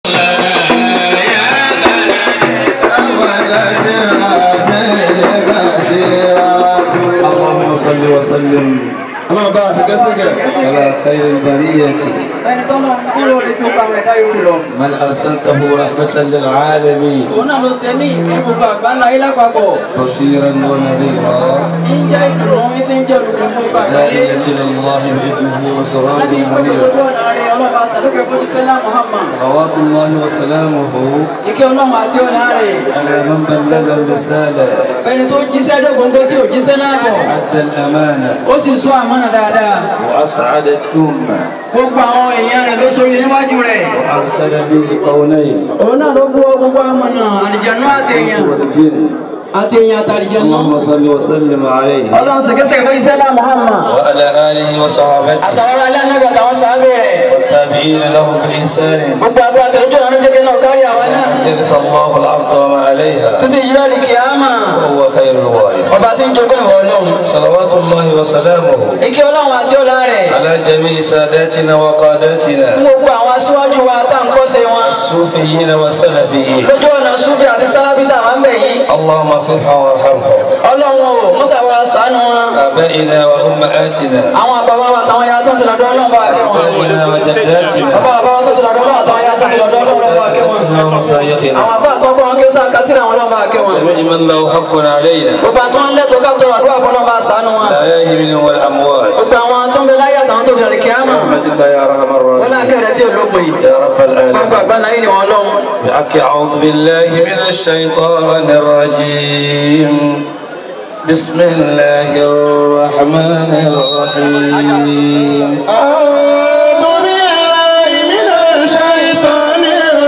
اللهم صل وسلم ọlọ́run bá a ṣe kẹ́sìkẹ́ على خير البرية ẹni tó náà ń kúrò lè fi ó pa àwọn ẹ̀dá yòókù lọ. من أرسلته رحمة للعالمين òun náà ló ṣe ní ìkẹ́kọ̀ọ́ bá àgbáńlá yìí lápapọ̀. بشيرا ونذيرا ń jẹ́ ìdùnnú ń ti ń jẹ́ olùkọ́ fún ìgbà àgbáyé. داعيا إلى الله بإذنه وسراجا lábí ìfọ́jú منيرا sójú ọ̀nà rẹ̀ ọlọ́ba àṣàlùkẹ́ fọ́jú sẹ́lá Muhammad. صلوات الله وسلامه ìkẹ́ ọlọ́run àti ọ̀nà rẹ̀. على من bلغ الرسالة ẹni tó jíṣẹ́ dógóńgó tí ò jíṣẹ́ náà bọ̀. أدى الأمانة ó sì sọ àmọ́nà dáadáa. وأسعد الأمة gbogbo àwọn èèyàn rẹ̀ ló sórí níwájú rẹ̀. وأرسل به قولين òun náà ló bú gbogbo àmọ́nà àlìjànú àti èèyàn والجن àti èèyàn àti àlìjànú. اللهم صل وسلم عليه ọlọ́run ṣèkẹ́sẹ̀ fún iṣẹ́ lá Muhammad. وعلى آله وصحابته àtàwọn alẹ́ anábì àtàwọn sàábẹ̀ rẹ̀. والتابعين لهم بإحسان gbogbo àgbà àtẹ̀lójú ọ̀nà jẹ́ kí náà kárí àwọn náà. يرث الله الأرض وما عليها títí yìí lọ́ọ̀dì kìámà. وهو خير الوارث ọba tí ń jogún ìwọ ọlọ́run. صلوات الله وسلامه ìkẹ́ ọlọ́run àti ọlá rẹ̀. على جميع ساداتنا وقاداتنا fún gbogbo àwọn aṣíwájú wa tá à ń kọ́sẹ̀ wọn. الصوفيين والسلفيين lójú ọ̀nà súfì àti sálábítà wà ń bẹ̀ yìí. اللهم اغفرهم وارحمهم ọlọ́run o mọ́sàbọ̀ ṣàánú wọn. آبائنا وأمهاتنا àwọn àbáwá wa àtàwọn ya tó ti lọ́dọ̀ ọlọ́run bá kẹ́ wọn. أبائنا وجداتنا bàbá àbáwá tó ti lọ́dọ̀ ọlọ́run àtàwọn ya tó ti lọ́dọ̀ ọlọ́run bá kẹ́ wọn. أساتذتنا ومشايخنا àwọn àbá àtọ́kọ́ wọn kí ó tà kátìrì àwọn ọlọ́run bá kẹ́ wọn. جميع من له حق علينا gbogbo àti wọn lẹ́tọ̀ọ́ ká tọrọ àdúrà fún ọlọ́run bá ṣàánú wọn. الأحياء منهم والأموات gbogbo àwọn tó ń bẹ láyé àtàwọn tó fi àlè kíámà. برحمتك يا أرحم wọn náà الراحمين kẹ́rẹ́ tí ò lópin yìí. يا رب gbogbo العالمين àgbáńlá yìí ni wọn lọ́hùn. بحق أعوذ بالله من الشيطان الرجيم بسم الله الرحمن الرحيم أعوذ بالله من الشيطان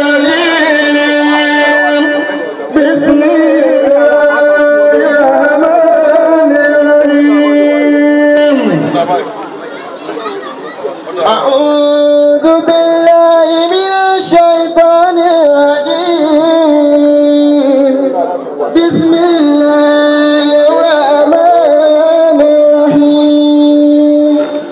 الرجيم بسم الله الرحمن الرحيم أعوذ بالله من الشيطان الرجيم بسم الله الرحمن الرحيم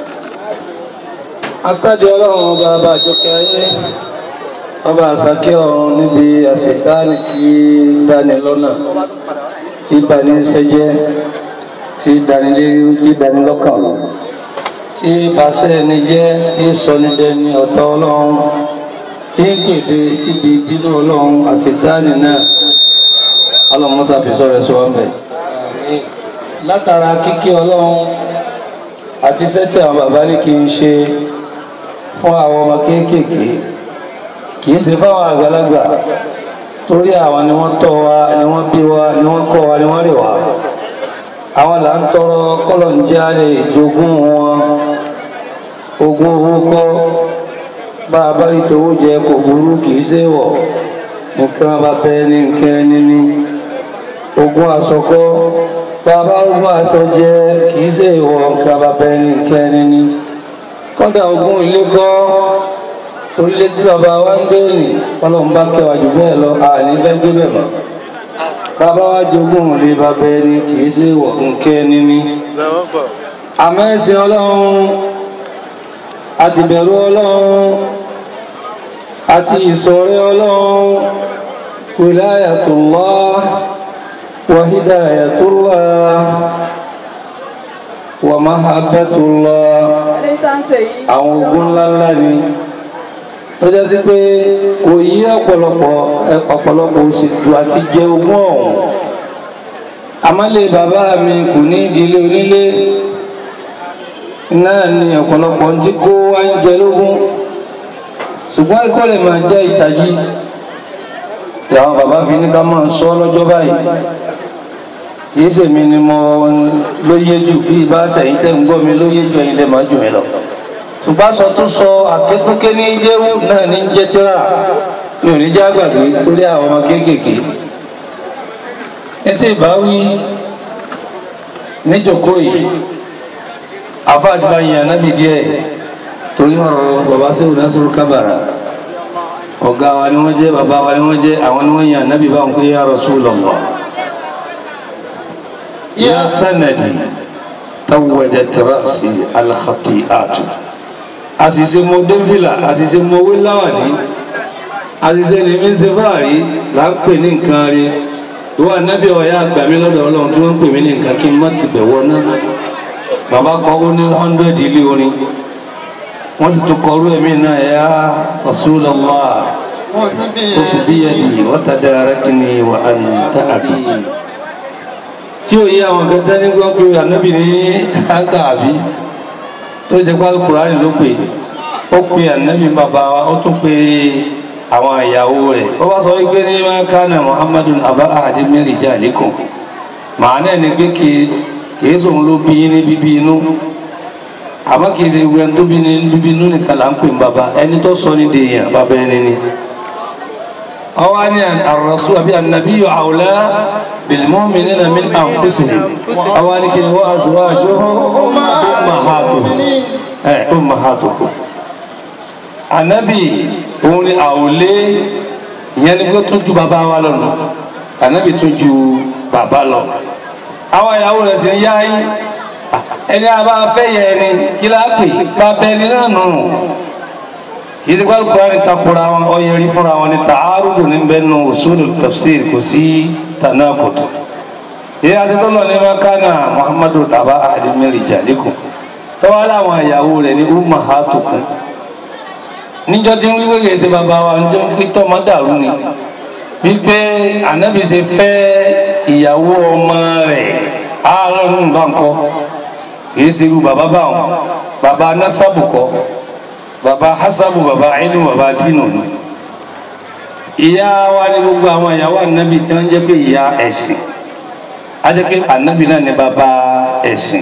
asájú ọlọ́run ọba ọba àjọkẹ́ ayé ọba àsákẹ́ ọ̀run níbi àṣetáàlì tí dání lọ́nà tí bani ṣẹjẹ́ tí dání lérí tí dání lọ́kàn tí bàṣẹ ẹni jẹ́ tí sọ ní dẹni ọ̀tọ̀ ọlọ́run tí ń pèdè síbi bínú ọlọ́run àṣetáàlì náà ọlọ́run mọ́sá fi sọ̀rọ̀ ẹ̀ṣọ́ ọ̀mẹ́ látara kíkí ọlọ́run àti iṣẹ́ tí àwọn bàbá ní kí n ṣe fún àwọn ọmọ kéékèèké kì í ṣe fáwọn àgbàlagbà torí àwọn ni wọ́n tọ́ wa ni wọ́n bí wa ni wọ́n kọ́ wa ni wọ́n rè wá àwọn là ń tọrọ kọ́lọ̀ ń já lè jogún wọn ogún owó kọ́ bá a bá rí towó jẹ kò burú kì í ṣe wọ̀ nǹkan bá bẹ́ẹ̀ ní nǹkan ẹni ní ogún aṣọ kọ́ bá a bá ogún aṣọ jẹ kì í ṣe ìwọ̀ nǹkan bá bẹ́ẹ̀ ní nǹkan ẹni ní kọ́dà ogún ilé kọ́ orílẹ̀ tí bàbá wa ń gbé nì ọlọ́run bá kẹwàá jù bẹ́ẹ̀ lọ àní fẹ́ gbé bẹ̀ mọ́ bàbá wa jogún ilé bàbá ẹni kì í ṣe ìwọ̀ nǹkan ẹni ní àmọ́ ẹ̀sìn ọlọ́run àti bẹ̀rù ọlọ́run àti ìsọ̀rẹ́ ọlọ́run wilayatullah wa hidayatullah wa mahabbatullah eléyìí tá à ń ṣe yìí. àwọn ogun ńláńlá ni ó jẹ́ sí pé kò yí ọ̀pọ̀lọpọ̀ ọ̀pọ̀lọpọ̀ òṣèlú àti jẹ ogún ọ̀hún àmọ́lé bàbá mi kò ní ìdílé onílé náà ni ọ̀pọ̀lọpọ̀ ń tí kó wá ń jẹ lógún ṣùgbọ́n ẹ̀kọ́ lè máa jẹ́ ìtají làwọn bàbá fi ní ká máa sọ lọ́jọ́ báyìí kìí ṣèmi ni mo lóye jù bí ibà sẹ́yìn tẹ́ ń gbọ́ mi lóye jù ẹ̀yin lè máa jù mí lọ ṣùgbọ́n sọ tún sọ àkékúké ní jẹ́wú náà ní jẹ́ tíra mi ò ní jẹ́ àgbàgbé torí àwọn ọmọ kéékèèké etí ìbáwí níjòkó yìí àfa àti bá yin ànábì díẹ̀ torí ọ̀rọ̀ bàbá sẹ́wù násìrò kábàrà ọ̀gá wa ni wọ́n jẹ́ bàbá wa ni wọ́n jẹ́ àwọn ni wọ́n yin ànábì báwọn pé ya Rasulullah ya sanadi tawadat ra'si al-khati'atu àṣìṣe mo dé fìlà àṣìṣe mo wé láwàní àṣìṣe ni mi ṣe fáàrí là ń pè ní nǹkan rí ìwọ ànábì ọ̀yá àgbà mi lọ́dọ̀ ọlọ́run tí wọ́n ń pè mí ní nǹkan kí n má ti bẹ̀wọ̀ náà bàbá kọ ó ní hundred ilé orin wọ́n sì tún kọrú ẹ̀mí náà ya Rasulullah ó sì bí yadi wa tadarakni wa anta abi tí ó yí àwọn kẹta ní gbọ́n pé ànábì ní àgbà àbí tó jẹ́ pálí kùránì ló pè ó pe ànábì bàbá wa ó tún pe àwọn ìyàwó rẹ̀ ó bá sọ wípé ní máa kánà muhammadu abá àdé mẹ́rin jà lẹ́kùn màá náà ní pé kìí sòun ló bí yín ní bíbí inú àmọ́ kìí ṣe wẹ́n tó bí ní bíbí inú nìkan là ń pè ní bàbá ẹni tó sọ ní dèèyàn bàbá ẹni ni. ọwọ́ ni àròsù àbí ànàbí yọ àwòlá bìlmọ́mì nínú mi àǹfùsìn ọwọ́ ni kí ni wọ́n àzùwá àjọ ummahatukum anabi òun ni àwòlé ìyẹn ni pé tún ju bàbá wa lọ nù anabi tún ju bàbá lọ àwọn ìyàwó rẹ̀ sì ń yá yí ẹni a bá fẹ́ yẹ ẹni kí láà pè bá bẹ ẹni náà nù kì í ti gbàlù kúrò ní takora wọn ọyẹrí fúnra wọn ní tààrùdù ní bẹ́ẹ̀ nù usulul tafsir kò sí tanakut ìyá àti tó lọ ní makana muhammadu daba adimiri jalikum tọ́wọ́ láwọn ìyàwó rẹ̀ ní ummahatukum níjọ́ tí ń wíwé kìí ṣe bàbá wa níjọ́ ń pín tọ́mọ dàrú ni wípé ànábì ṣe fẹ́ ìyàwó ọmọ rẹ̀ àárọ̀nù bá ń kọ́ kìí ṣe irú bàbá báwọn bàbá nasabu kọ́ bàbá hasabu bàbá ilmu bàbá dínú ni ìyá wa ní gbogbo àwọn ìyàwó ànábì tí wọ́n jẹ́ pé ìyá ẹ̀sìn á jẹ́ pé ànábì náà ní bàbá ẹ̀sìn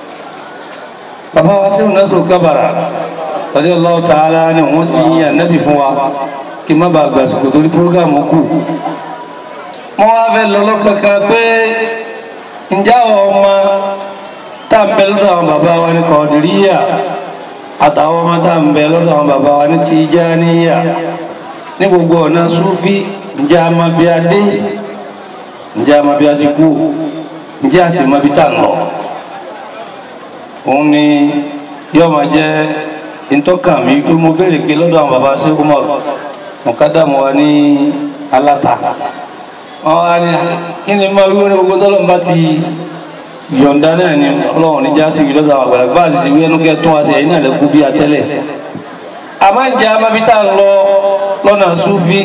bàbá wa sí ìrìnàṣò kábàrà tọ́jú Allah ta'ala ni wọ́n ti yí ànábì fún wa kí má bàa gbàsìkò torí púrógàmù kù wọ́n wá fẹ́ lọ lọ́kàkà pé ǹjẹ́ àwọn ọmọ tá à ń bẹ lọ́dọ̀ àwọn bàbá wa ní Kọ̀dìríyà àtàwọn ọmọ tá à ń bẹ lọ́dọ̀ àwọn bàbá wa ní Tìjàníyà ní gbogbo ọ̀nà Súfí ǹjẹ́ a máa bí a dé ǹjẹ́ a máa bí a ti kú ǹjẹ́ a sì máa bí tá à ń lọ òun ni yóò máa jẹ́ ntọ́kàn mi pé mo béèrè pé lọ́dọ̀ àwọn baba ṣe Umar mọ̀kádàmù wa ní aláta wọn wá ní kí ni máa wíwọ́n ní gbogbo tọ́lọ́ bá ti yọ̀ǹda náà ni ọlọ́run níjà sí ibi lọ́dọ̀ àwọn àgbàlagbà bá a sì sì wí ẹnu kẹ́ tún wá sí ẹ̀yìn náà lẹ́kú bí atẹ́lẹ̀ àmọ́ ń jẹ́ amábítà lọ lọ́nà Súfí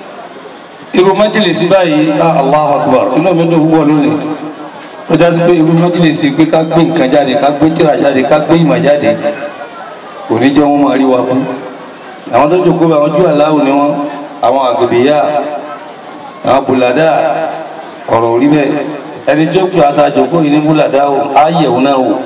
irú májèlèsí báyìí Allahu Akbar inú mi dùn púpọ̀ lónìí ó já sí pé irú májèlèsí pé ká gbé nǹkan jáde ká gbé tírà jáde ká gbé ìmọ̀ jáde kò ní jẹ́ wọ́n máa rí wa kú àwọn tó jòkó àwọn ojú aláwò ni wọ́n àwọn àgbèbèyà àwọn bùlàdà ọ̀rọ̀ orí bẹ́ẹ̀ ẹni tí ó pè àtàjòkó yìí ní bùlàdà o ayẹ̀wò náà o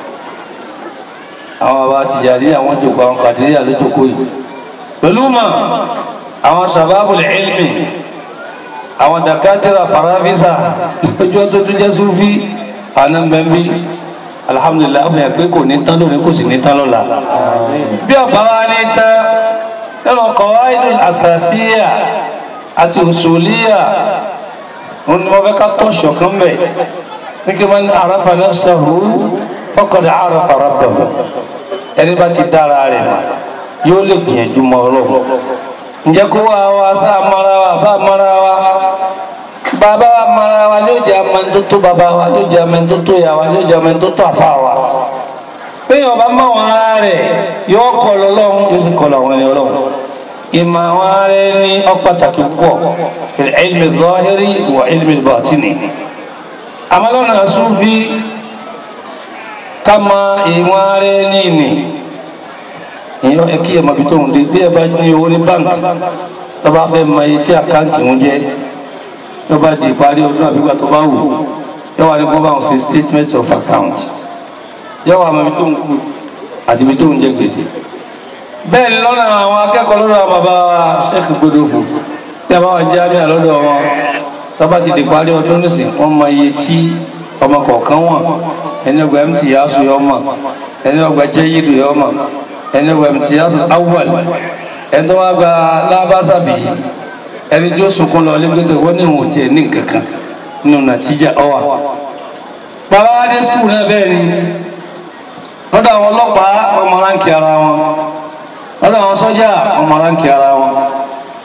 àwọn bàbá Tìjàní àwọn jòkó àwọn Kàdíríyà ló jòkó yìí pẹ̀lú mọ̀ àwọn sàbábùl ilmi àwọn dàkátìrà paravisa lójú ọdún tó jẹ́ Súfí ànàmbẹ́mbí alhamdulilayi awo yẹn pé kò ní tán lónìí kò sì ní tán lọ́la bí ọba wa ní tán nínú qawaidul asasiya àti usuliya òun ni wọ́n fẹ́ ká tọ́ ṣọ̀kan bẹ̀ ní kí wọ́n ní arafa nafsahu faqad arafa rabbahu ẹni bá ti dára rẹ̀ mà yóò lè gbìyànjú mọ́ ọlọ́run ǹjẹ́ kó wá wa sá mara wa bá mara wa bàbá wa mara wa ló jẹ amẹntótó bàbá wa ló jẹ amẹntótó ya wa ló jẹ amẹntótó àfa wa péyàn bá mọ àwọn ara rẹ yóò kọ lọ́lọ́run yóò sì kọ làwọn ẹni Ọlọ́run ìmọ̀ àwọn ara ẹni ọpàtàkì púpọ̀ fil ilmi zahiri wa ilmi batini àmàlọ́nà Súfí ká mọ ìwọ̀n ara ẹni nì ìyọ́ ẹ kí ẹ mọ̀ bí tó ń dé bí ẹ bá ní owó ní báńkì tó bá fẹ́ mọ iye tí àkáǹtì ń jẹ́ tó bá di ìparí ọdún àbígbà tó bá wù yóò wá ní kó bá wọn ṣe statement of account yóò wá mọ ibi tó ń kú àti ibi tó ń jẹ gbèsè. bẹ́ẹ̀ ni lọ́nà àwọn akẹ́kọ̀ọ́ lọ́dọ̀ àwọn bàbá wa Sheikh Gbódòfò bí a bá wà jámíà lọ́dọ̀ wọn tó bá ti di ìparí ọdún nísìn wọ́n mọ iye tí ọmọ kọ̀ọ̀kan wọ̀n ẹni ọgbà mt yasu yọ ọmọ ẹni ọgbà jẹ́yìdù yọ ọmọ ẹni ọgbà mt yasu awwal ẹni tó wá gba lábásàbí ẹni tí ó sunkún lọ lẹ́gbẹ̀dẹ̀ wọ́n ní ìwọ̀n tiẹ̀ ní kankan nínú nàtíjà ọwà. bàbá wa dé skul náà bẹ́ẹ̀ ni lọ́dọ̀ àwọn ọlọ́pàá ọmọ ránkì ara wọn lọ́dọ̀ àwọn sọ́jà ọmọ ránkì ara wọn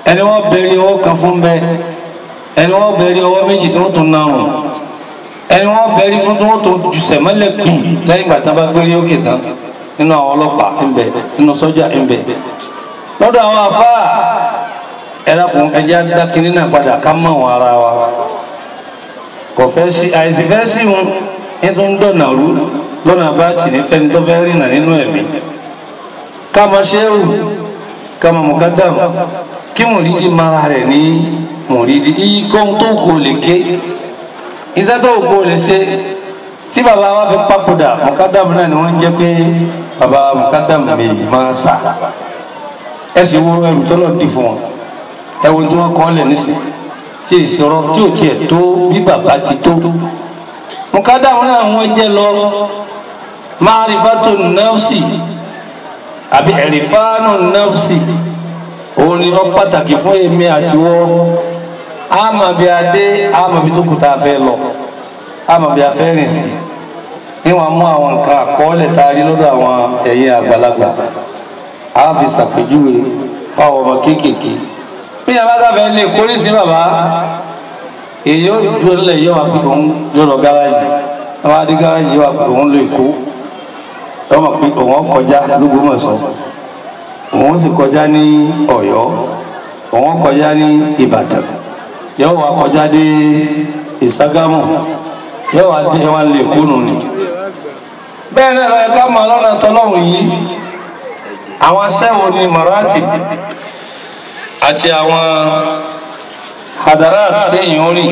ẹni wọ́n bẹ̀rẹ̀ ọwọ́ kan fún bẹ́ẹ̀ ẹni wọ́n bẹ̀rẹ̀ ọwọ́ méjì tó ń tún narùn ẹni wọ́n bẹ̀rẹ̀ fún tó ń tún jùsẹ̀ mọ́lẹ̀ gbìn lẹ́yìn ìgbà tán bá gbérí òkè tán nínú àwọn ọlọ́pàá ńbẹ nínú sọ́jà ńbẹ lọ́dọ̀ àwọn afáà ẹlẹ́kùn ẹjẹ́ dákìní náà padà ká mọ̀ wọn ara wa kò fẹ́ sí àìsí fẹ́ sí wọn ní tó ń dọ̀nà rú lọ́nà bá tì ní fẹ́ni tó fẹ́ rìnà nínú ẹ̀mí ká mọ ṣéwù ká mọ mọ̀kádàm kí mùrídìí mara rẹ̀ ní mùrídìí ikọ́ tó kò lè ké iṣẹ́ tó kò lè ṣe tí bàbá wa fi papòdà mọ̀kádàm náà ni wọ́n ń jẹ́ pé bàbá mọ̀kádàm mi máa sà ẹ sì wo ẹrù tọ́lọ̀ dì fún wọn ẹ wo tí wọ́n kọ́ lẹ̀ nísìnyí tí ìṣòro tí ò tiẹ̀ tó bí bàbá ti tó mọ̀kádàm náà wọ́n jẹ́ lọ máàrífàtò nọ́ọ̀sì àbí ẹ̀rìfáànù nọ́ọ̀sì òun ni wọ́n pàtàkì fún èmi àti wọ́n àmọ́ bí a dé àmọ́ bí tó kù tá a fẹ́ lọ àmọ́ bí a fẹ́ rìn sí níwọ̀n mú àwọn nǹkan àkọọ́lẹ̀ tá a rí lọ́dọ̀ àwọn ẹ̀yẹ àgbàlagbà a fi ṣàpèjúwe fáwọn ọmọ kéékèèké bí a bá sáfẹ́ lè kórè sí bàbá èyí ó dúró nílẹ̀ yóò wá pé òun yóò lọ gáràjì àwọn adé gáràjì yóò wá pé òun lọ èkó lọ́mọ pé òun kọjá lÓgbómọ̀ṣọ́ òun sì kọjá ní Ọ̀yọ́ òun kọjá ní Ìbàdàn yóò wá kọjá dé Ìságámù yóò wá dé wá lè kúnnù ni. bẹ́ẹ̀ náà lọ́yẹ ká mọ̀ lọ́nà tọ́lọ́hùn yìí àwọn sẹ́wọ̀n ní mọ̀rátì àti àwọn hadarat téèyàn orí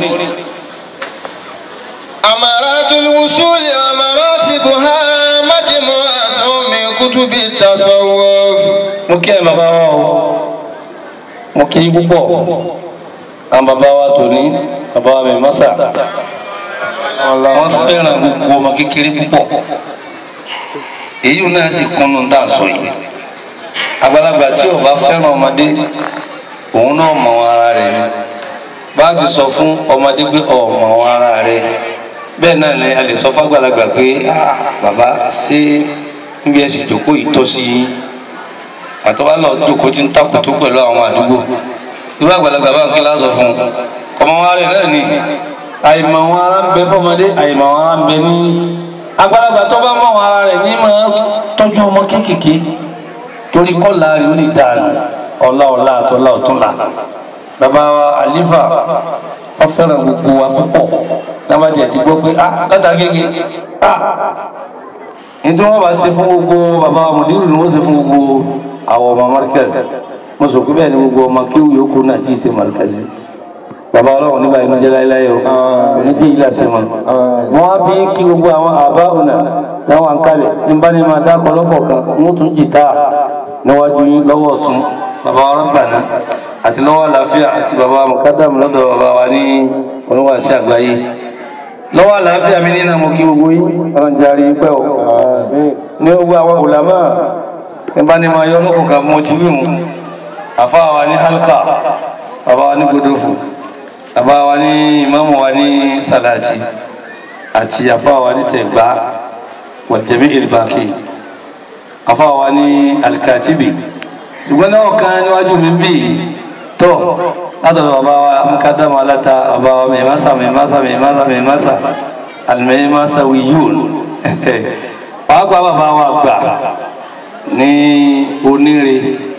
أمارات الوصول ومراتبها مجموعة من كتب التصوف mo kí ẹ bàbá wa o mo kí yín púpọ̀ àwọn bàbá wa tòní bàbá wa mi mọ́sà wọ́n fẹ́ràn gbogbo ọmọ kékeré púpọ̀ èyí náà sì kúnnú tá a sọ yìí àgbàlagbà tí ò bá fẹ́ràn ọmọdé òun náà mọ ara rẹ̀ ni bá a ti sọ fún ọmọdé pé ọ̀ mọ ara rẹ̀ bẹ́ẹ̀ náà ni a lè sọ fágbàlagbà pé ah bàbá ṣé níbi ẹ sì jókòó ìtọ́sí yín àtọ́wá lọ jókòó tí ń takùtù pẹ̀lú àwọn àdúgbò irú àgbàlagbà bá ń kí lásọ fún un ọmọ wa rẹ̀ náà ni àìmọ̀ wọn ara ń bẹ fọmọdé àìmọ̀ wọn ara ń bẹ ní àgbàlagbà tó bá mọ̀ wọn ara rẹ̀ ní máa tọ́jú ọmọ kéékèèké torí kọ́lá rẹ̀ ó lè dà ọ̀la ọ̀la àtọ́lá ọ̀túnla bàbá wa àlífà wọ́n fẹ́ràn gbogbo wa púpọ̀ lábàjẹ́ ti gbọ́ pé ah látàgége ah nítorí wọn bá ṣe fún gbogbo bàbá mùdírù ni wọn ṣe fún gbogbo àwọn ọmọ markaz mo sọ pé bẹ́ẹ̀ ni gbogbo ọmọ kíwù yòókù náà tí ì ṣe markaz bàbá Ọlọ́run nígbà inú jẹ láéláé o onídìí ilé àṣẹ wọn. wọn á fi kí gbogbo àwọn àbá ọ̀nà láwọn àǹkálẹ̀ ní bá ní máa dá ọlọ́pọ̀ kan wọn tún jìtá níwájú yín lọ́wọ́ ọ̀tún bàbá wa rọ́bàná àti lọ́wọ́ àlàáfíà àti bàbá mọ̀kádàmù lọ́dọ̀ bàbá wa ní oníwàásí àgbáyé lọ́wọ́ àlàáfíà mi nínú mo kí gbogbo yín ọlọ́run jẹ́ àrí pẹ́ o ní gbogbo àwọn ulama tí bá ní máa yọ lókùn kan mo ti wíwùn àfáà wa ní halka bàbá wa ní godofu bàbá wa ní ìmáàmù wa ní salati àti àfáà wa ní tẹ̀gbá wàjẹ̀mí ìrìbàkì àfáà wa ní alikatibi ṣùgbọ́n náà kan níwájú mi bí tó látọ̀dọ̀ bàbá wa mukadamu alata bàbá wa mẹ́másà mẹ́másà mẹ́másà mẹ́másà alimẹ́másà wíyún pàápàá bàbá wa gbà ní oníre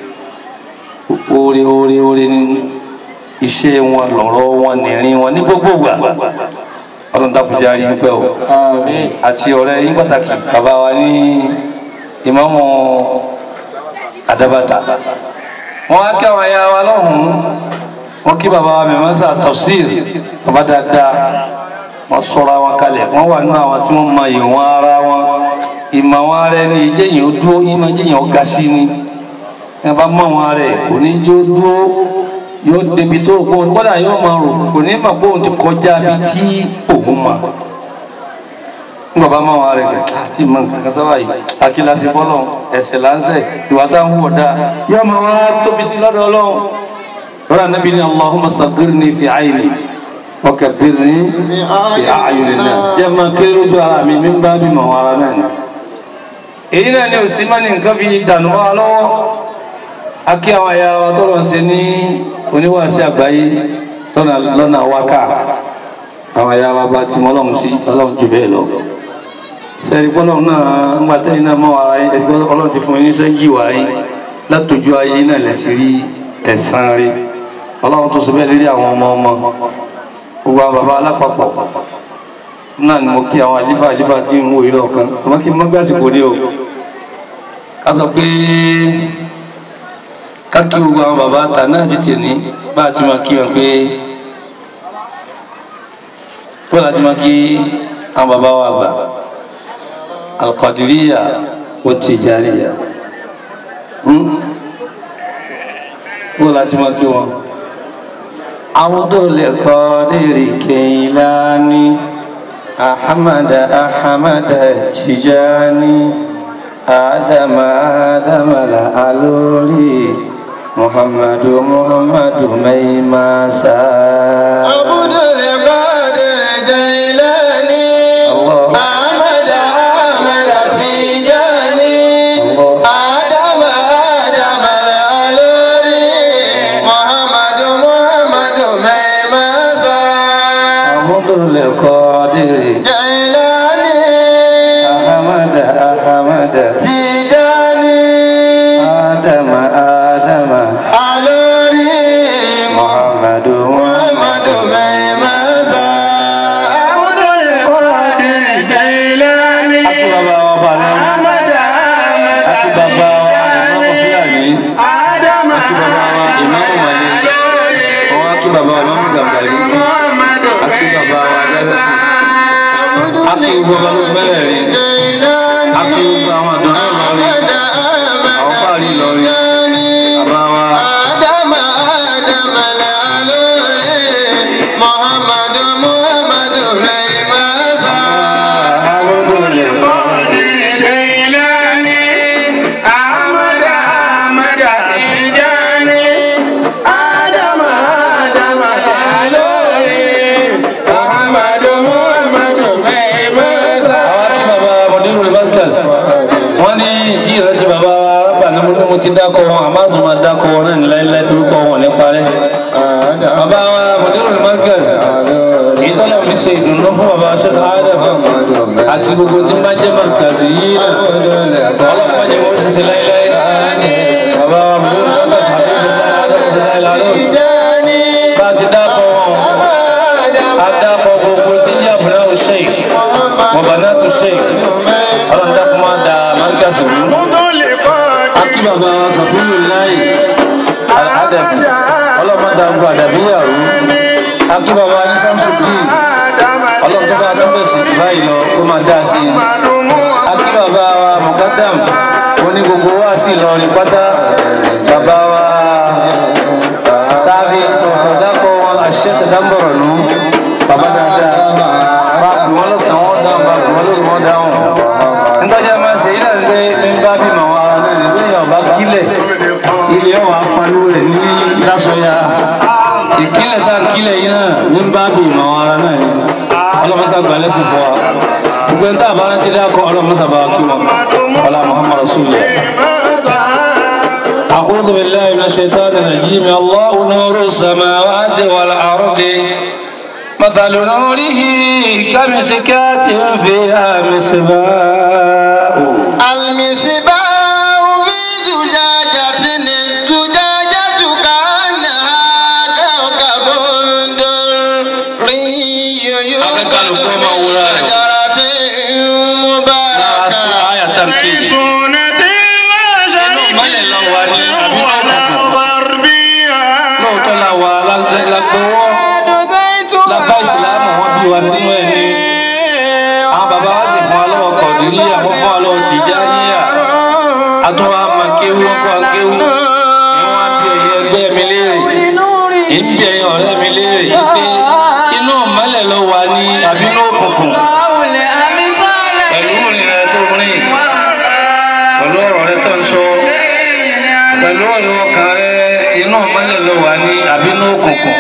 oore oore oore ní iṣẹ́ wọn lọ́rọ̀ wọn nìrin wọn ní gbogbo gbà ọlọ́run dákúnjẹ́ àrí ń pẹ́ o àti ọ̀rẹ́ yín pàtàkì bàbá wa ní ìmáàmù àdábàtà wọn á kí àwọn ẹ̀yà wa lọ́hùn-ún wọn kí bàbá wa mẹ́mọ́sà tafsir bàbá dáadáa wọn sọra wọn kalẹ̀ wọn wà nínú àwọn tí wọn mọ ìwọn ara wọn ìmọ̀ wọn ara ẹni ìjẹyìn ó dúró ìmọ̀ ìjẹyìn ó ga sí ni ẹ bá mọ wọn ara ẹ kò ní jó dúró yóò débi tó rò pé òun kọ́dà yóò máa rò kò ní mọ̀ pé òun ti kọjá bí tí òun mọ̀ nígbà bá mọ wọn ara ẹ àti mọ nǹkan kan sábà yìí akíláṣẹ fọlọ ẹsẹ láńsẹ ìwà táwọn wọ dáa yóò máa wá tóbi sí lọ́dọ̀ Ọlọ́run lọ́dọ̀ anábì ní Allahumma saghirni fi ayni wa kabbirni fi a'yunin nas jẹ́ máa kéré lójú ara mi mi ń bá bímọ wọn ara náà ni èyí náà ni òsì mọ́ni nǹkan fi dànù wá lọ́wọ́ akí àwọn ẹ̀yà wa tó lọ sí ní oníwàásí àgbáyé lọ́nà lọ́nà wákà àwọn ẹ̀yà bàbá tí mo ọlọ́run sí ọlọ́run jù bẹ́ẹ̀ lọ sẹ́ni gbọ́dọ̀ náà ń gba tẹ́yìn náà mọ́ ara yín ẹgbẹ́ ọlọ́run ti fún yín sẹ́yìn wá yín látòjú ayé náà lẹ́ ti rí ẹ̀san rí ọlọ́run tó sọ bẹ́ẹ̀ lérí àwọn ọmọ ọmọ gbogbo àwọn bàbá alápapọ̀ náà ni mo kí àwọn àlífà àlífà tí ń wò yí lọ́ọ̀kan àmọ́ kí n mọ́ gbàsìkò ní o ká sọ pé ká kí gbogbo àwọn bàbá ta náà tètè ní bá a ti máa kí wọn pé bọ́lá ti máa kí àwọn bàbá wa gbà alqadiriya wa tijaniya bọ́lá ti máa kí wọn. Abdul Qadir Keilani Ahmad Ahmad Tijani Adam Adam la alori Muhammadu Muhammadu Maimasa. Abdul Qadir Jailani Allah. Ahmad Ahmad Tijani Adam Adam Al-Aluri Muhammadu Muhammadu Maimasa Abdul Qadir Jailani Ahmad Ahmad Tijani Adam Adam Aluri Muhammadu Muhammadu Maimasa Abdul Qadir Jailani Àti bàbá wa balẹ̀. Àti bàbá wa Ìmáàmù Fúlàní. Àti bàbá wa Ìmáàmù Màlẹ́. Àwọn àti bàbá wa Ìmáàmù Gàmbàrí. Àti bàbá wa Dásásì. Àti gbogbo ọba ló mẹ́rẹ̀ẹ̀rin. Àti gbogbo àwọn àdúrà Ìlọrin. Àwọn fáàrí Ìlọrin. Bàbá wa Adam Adam Lalore Muhammadu Muhammadu Maimasa Abdul àwọn àti bàbá Mọ̀dérù Bankas. Wọ́n ní tí ìrántí bàbá wa rábà ní mo ní mo ti dákọ̀ wọn, àmọ́ àtúntò máa dákọ̀ wọn náà ní láíláí torúkọ wọn ò ní parẹ́. Bàbá wa Mọ̀dérù Bankas. èyí tọ́lá fi ṣe ìdùnnú fún bàbá Sheikh Adam àti gbogbo tí máa jẹ́ markazi yìí náà ọlọ́pàá jẹ́ wọ́n ṣiṣẹ́ láíláí bàbá wa mú bàbá tàbí bàbá láíláí bá ti dákọ̀ wọn a dákọ̀ gbogbo tí jẹ́ àbúrá o sheikh bàbá náà tó sheikh ọlọ́run dákọ̀ máa da markazi rú akí bàbá wa sàfúnù láì àdàbí ọlọ́run da gbogbo àdàbíyà rú akí bàbá wa ní samsudin ọlọ́run tó bá tó bẹ̀sì jù báyìí lọ kó máa dá sí i akí bàbá wa mukadam oní gbogbo wa sí Ìlọrin pátá bàbá wa táàbí tọ̀tọ̀ dákọ̀ wọn àṣẹ́sẹ̀ dáńbọ̀rọ̀ nù bàbá dáadáa bá pè wọ́n lọ́sàn-án wọn dáhùn bá pè wọ́n lórí wọn dáhùn nítorí máa ṣe ilẹ̀ ń gbé mímbá bímọ wa náà ní bí ọba kílẹ̀ ilé ọ̀wà fanú rẹ̀ ní lásọ̀yà ìkílẹ̀ tá ń kílẹ̀ yìí náà mímbá bímọ wa náà ní ọlọ́mọsá gbalẹ̀ sí fún wa gbogbo ẹni tá a bá rántí dákọ̀ ọlọ́mọsá bá wa kí wọn ọlá Muhammad rasulillah. أعوذ بالله من الشيطان الرجيم الله نور السماوات والأرض مثل نوره كمشكاة فيها مصباح المصباح في زجاجة الزجاجة كأنها كوكب دري يوقد من شجرة مباركة آية تركيب lóòótọ́ la wà lágbówó lábá ìsìlámù wọn bí wa sínú ẹ̀ ní àwọn bàbá wa sì fún wa lọ́wọ́ kọ̀dìríyà wọ́n fún wa lọ́wọ́ tìjáníyà àtúwà máa kéwú wọ́n kọ́ kéwú ìwọ̀n bí ẹ̀yẹ ẹgbẹ́ mi léèrè ìbí ẹ̀yẹ ọ̀rẹ́ mi léèrè yìí pé inú mọ́lẹ̀ ló wà ní àbínú òkùnkùn pẹ̀lú ìrìn rẹ tó rìn pẹ̀lú ọ̀rọ̀ rẹ tó ń sọ pẹ̀lú ọ̀rọ̀ ọkàn rẹ inú mọ́lẹ̀ ló wà ní àbínú òkùnkùn.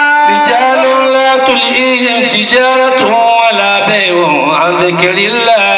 رجال لا تلهيهم تجارة ولا بيع عن ذكر الله